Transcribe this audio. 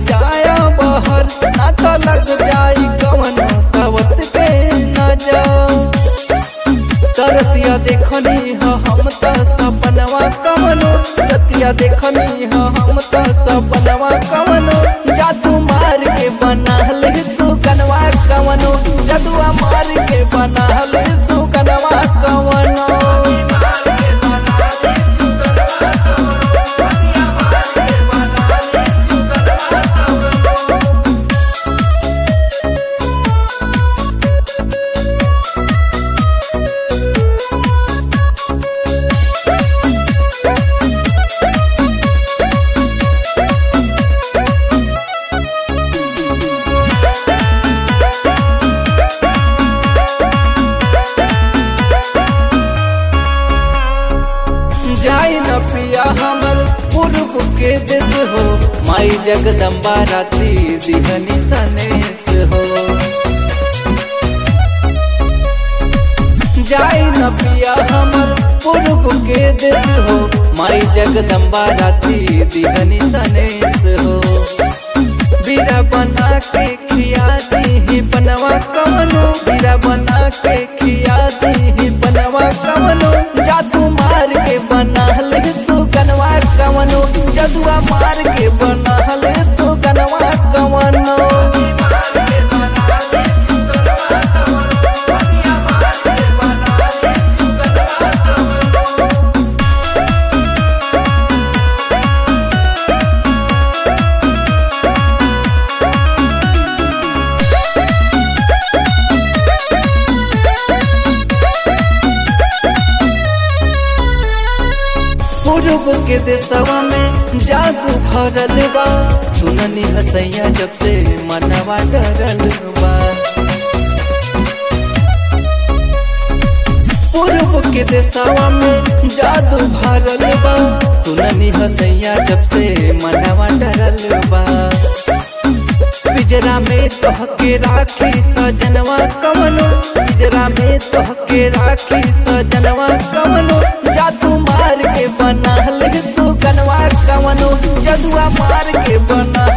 जाया बहर ना तो लग जाई कवनो सवत के नजर तरतिया देखनी ह हम त सपनवा कवनो रतिया देखनी ह हम त सपनवा कवनो जादू मार के बनाल सुकनवा कवनो जदुआ मार के बनाल सुकनवा कवनो जाई न पिया हमर पूर्व के देश हो माई जगदम्बा राती दिहनी सनेस हो जाई न पिया हमर पूर्व के देश हो माई जगदम्बा राती दिहनी सनेस हो बीरा बना के खिया दी बनवा कवनो बीरा बना के खिया दी बनवा कवनो जादू मार के बनल सुगनवा कवनो जदुआ मार के बनल सुगनवा कवनो पूर्व के देशवा में जादू भरल बा सुननी हसैया जब से मनवा डरल बा पूर्व के देशवा में जादू भरल बा सुननी हसैया जब से मनवा डरल बा पिजरा में तोहके राखी सजनवा कवनो पिजरा में तोहके राखी सजनवा कवनो जादू मार के बनल सुगनवा कवनो जदुआ मार के बनल